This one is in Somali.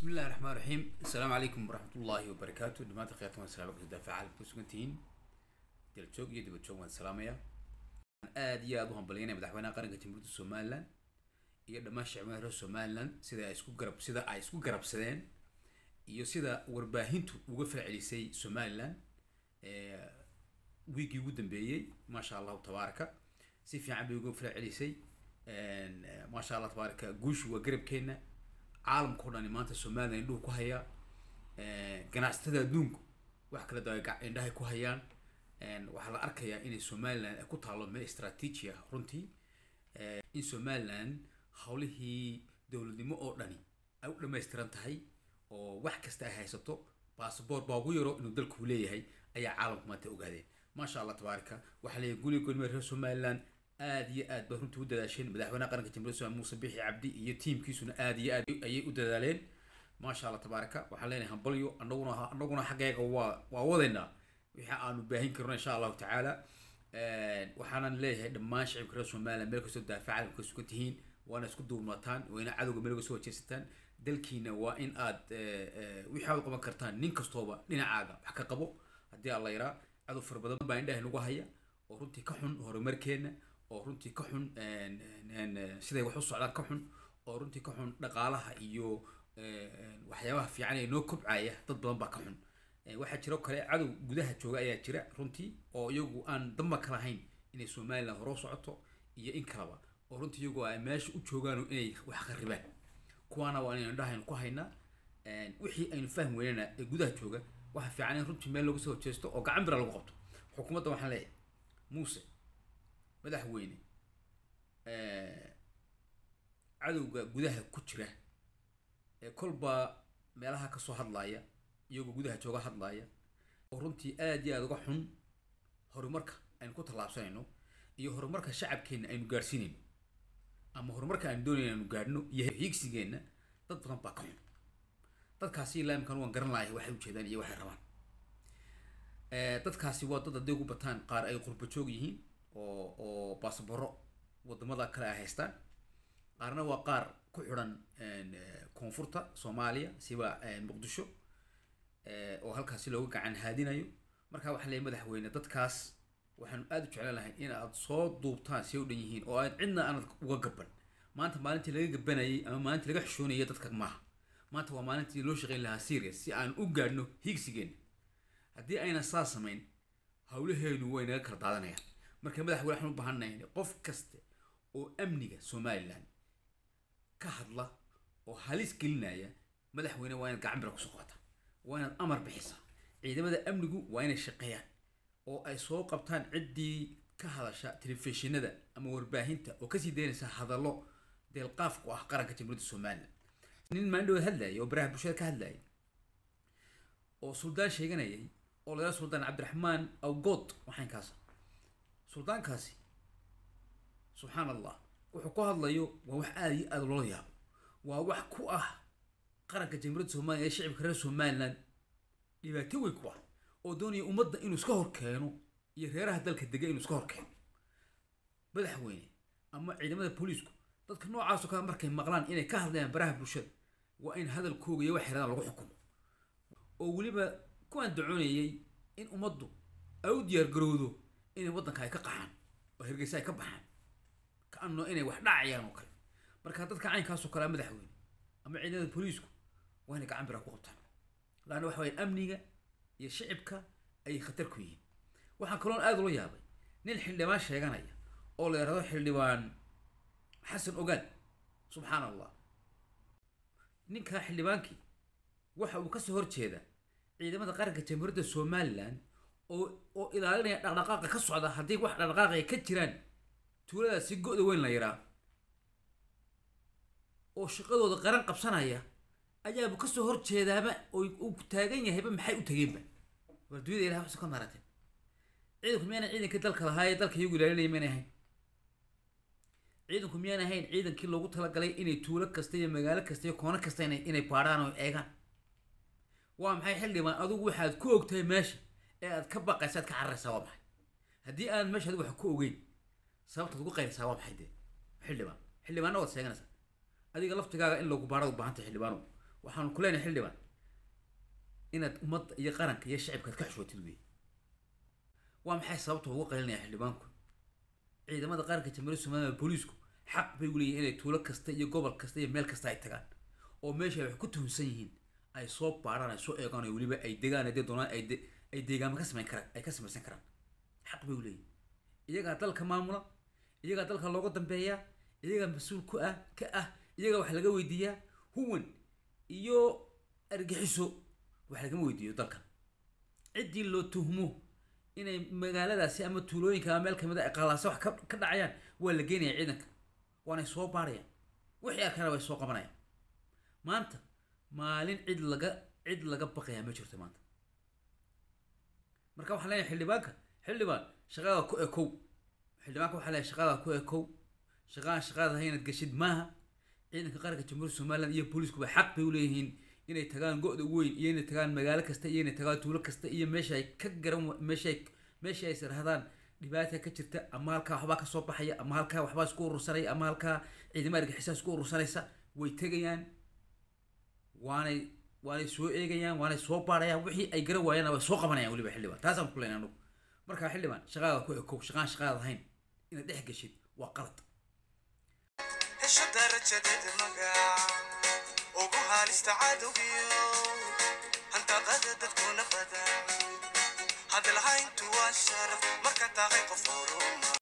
بسم الله الرحمن الرحيم السلام عليكم ورحمة الله وبركاته دمات خيرتم السلام عليكم دافع عالم كسوكنتين ديال تشوق يدي بتشوق من السلامية aad iyo aad u hambalyaynaya madaxweynaha qaranka jamhuuriyadda somaliland iyo dhammaan shacbiga reer somaliland sida ay isku garab sida ay isku garabsadeen iyo sida warbaahintu uga falcelisay somaliland wiigii ugu dambeeyey maasha allahu tabaaraka si fiican bay uga falcelisay maasha allah tabaaraka guushu waa garabkeena caalamka o dhani maanta somaliland indhuhu ku hayaa ganacsatada adduunku wax kala da indhahay ku hayaan waxaa la arkayaa inay somaliland ay ku taalo meel istraatiiji ah runtii in somaliland howlihii dowladnimo oo dhani ay u dhammaystiran tahay oo wax kasta ay haysato basaboort baa ugu yaro inuu dalku leeyahay ayaa caalamku maanta ogaadeen maasha allah tabaaraka waxaa leeyahay guli goolmee reer somaliland aad iyo aad bay runtii u dadaasheen madaxweynaha qaranka jamhuuriyadda somaliland muuse bixi cabdi iyo tiimkiisuna aad iyo aad ayay u dadaaleen maasha allah tabaaraka waxaan leenahay hambalyo anaguna anaguna xaggeega waa waa wadaynaa wixii aanu baahin karno insha allahu tacaala waxaanan leeyahay dhammaan shacibka reer somaliland meel kastoo daafac caalamka ka sugan tihiin waana isku duubnataan wayna cadowga meel uga soo wajeysataan dalkiina waa in aad wixii aad u qaban kartaan nin kastooba dhinacaaga wax ka qabo haddii alla yaraa cadow fara badan baa indhaha nagu haya oo runtii ka xun horumarkeena oo runtii ka xun siday wax u socdaan ka xun oo runtii ka xun dhaqaalaha iyo waxyaabaha fiican ee noo kobcaya dad badan baa ka xun waxaa jiro kale cadow gudaha jooga ayaa jira runtii oo iyagu aan damba ka lahayn inay somaliland hore u socoto iyo in kaleba oo runtii iyagu ay meesha u joogaan inay wax kharibaan kuwaana waa inaynu indhahaynu ku haynaa wixii aynu fahmi weynana ee gudaha jooga waxa fiican in runtii meel lagu soo horjeesto oo gacan bira lagu qabto xukuumadda waxaan leeyahay muuse madaxweyne cadowga gudaha ku jira ee kolba meelaha kasoo hadlaaya iyagoo gudaha jooga hadlaaya oo runtii aad iyo aada uga xun horumarka aynu ku tallaabsanayno iyo horumarka shacabkeenna aynu gaadhsiinayno ama horumarka aynu doonayno aynu gaadhno iyo hiigsigeenna dad badan baa ka xun dadkaasi ilaamkan waan garan lahay waxay ujeedaan iyo waxay rabaan dadkaasi waa dad hadday ugu bataan qaar ay qurba joog yihiin oo oo baasabaro wadamada kale ay haystaan qaarna waa qaar ku xidhan koonfurta soomaaliya siba muqdisho oo halkaasi looga gacan haadinayo markaa waxaa leeyahy madaxweyne dadkaas waxaanu aada u jeclaan lahay in aad soo duubtaan si u dhan yihiin oo aad cidna aanad uga gaban maanta maalintii laga gabanayay ama maalintii laga xishoonayay dadka maaha maanta waa maalintii loo shaqayn lahaa serious si aan u gaadhno hiigsigeenna haddii ayna saa samayn howlaheenu way naga kala daadanayaan marka madaxweyne waxaan u baahannahay qof kasta oo amniga somaliland ka hadla oo halis gelinaya madaxweyne waa inaad gacan bira kusoo qaata waa inaad amar bixisaa ciidamada amnigu waa inay shaqeeyaan oo ay soo qabtaan ciddii ka hadasha telefishinada ama warbaahinta oo kasii daynaysa hadallo deelqaaf ku ah qaranka jamhuuriyadda somaliland nin maandhow hadlayay oo baraha bulshada ka hadlayay oo suldaan sheeganayay oo laga suldaan cabdiraxmaan awgood waxaan kaasa suldaankaasi subxaan allah wuxuu ku hadlayo waa wax aada iyo aada loola yaabo waa wax ku ah qaranka jamhuuriyadda somaliya ee shacibka reer somaliland dhibaato weyn ku ah oo doonaya ummadda inuu iska hor keeno iyo reeraha dalka dega inuu iska hor keeno madaxweyne ama ciidamada booliisku dadka noocaasoo kale markay maqlaan inay ka hadlayaan baraha bulshada waa in hadalkooga iyo wax xeradaan lagu xukumo oo weliba kuwaan dacoonayay in ummaddu ay u diyaar garowdo inay waddanka ay ka qaxaan oo hergeysa ay ka baxaan ka anno inay wax dhacayaan oo kale marka dadka caynkaasoo kalea madaxweyne ama ciidamada booliisku waa inay gacan bira ku qabtaan laanna waxa waya amniga iyo shicibka ayay khatar ku yihiin waxaan kaloon aada ula yaabay nin xildhibaan sheeganaya oo la yidhahdo xildhibaan xasan ogaal subxaan allah ninka xildhibaankii waxa uu kasoo horjeeda ciidamada qaranka jamhuuriyadda somaliland oo oo ilaalinaya dhaqdhaqaaqa ka socda haddii wax dhaqdhaqaaqaya ka jiraan tuuladaasi go-da weyn la yaraa oo shaqadooda qaran qabsanaya ayaaba kasoo horjeedaaba oo uu taagan yahayba maxay u tageenba war dunyada ilahay waxsa ka marateen ciidanku miyaan ciidankii dalka lahaa ee dalka iyagu ilaalinaya miyaan ahayn ciidanku miyaan ahayn ciidankii loogu talagalay inay tuulo kasta iyo magaalo kasta iyo koono kasta inay inay baadhaan oo eegaan waa maxay xildhibaan adigu waxaad ku ogtahay meesha ee aad ka baqaysa aad ka cararaysaa waa maxay haddii aan meesha adigu wax ku ogeyn sababtaad ugu qayraysaa waa maxay dee xildhibaan xildhibaanna waad sheeganaysaa adiga laftigaaga in lagu baarada u baahantay xildhibaano waxaanu ku leenahay xildhibaan inaad ummadda iyo qaranka iyo shacibkaad ka xishootid wey waa maxay sababta ugu qaylinaya xildhibaanku ciidamada qaranka jamhuuriyadda somaliland booliisku xaq bay u leeyihin inay tuulo kasta iyo gobol kasta iyo meel kasta ay tagaan oo meesha ay wax ku tuhunsan yihiin ay soo baarhaan ay soo eegaan oo weliba ay degaan haddii doonaan ay de ay deegaama ka samayn karaan ay ka samaysan karaan xaq bay u leeyihin iyagaa dalka maamula iyagaa dalka looga dambeeyaa iyagaa mas-uul ku ah ka ah iyagaa wax laga weydiiyaa huwan iyo argixiso wax lagama weydiiyo dalkan ciddii loo tuhmo inay magaaladaasi ama tuulooyinka ama meel kamid a ay qallaasa wax ka ka dhacayaan waa la geenaya ciidanka waanay soo baarayaan wixii arkana way soo qabanayaan maanta maalin cid laga cid laga baqayaa ma jirto maanta marka waxaan leenahay xildhibaanka xildhibaan shaqada ku ekow xildhibaanka waxaa leeyahay shaqada ku ekow shaqaan shaqada haynad gashid maaha ciidanka qaranka jamhuuriyadda somaliland iyo booliiskuba xaq bay u leeyihiin inay tagaan go-da weyn iyo inay tagaan magaalo kasta iyo inay tagaan tuulo kasta iyo meesha ay ka garan meesha ay meesha ay sirhadaan dhibaata ka jirta ama halkaa waxbaa kasoo baxaya ama halkaa waxbaa isku urursanaya ama halkaa ciidamada argaxisaa isku urursanaysa way tegayaan waanay waanay soo eegayaan waanay soo baarayaan wixii ay garan waayaan way soo qabanayaan weliba xildhibaan taasaan ku leenay anugu markaa xildhibaan shaqaada ku ekow shaqaan shaqaada ahayn inaad dhex geshid waa qalad hesho darajadeeda magac ugu halista cadowgiyo hantaqada dadkuna badan hadalhayntu waa sharaf marka tahay qof horuma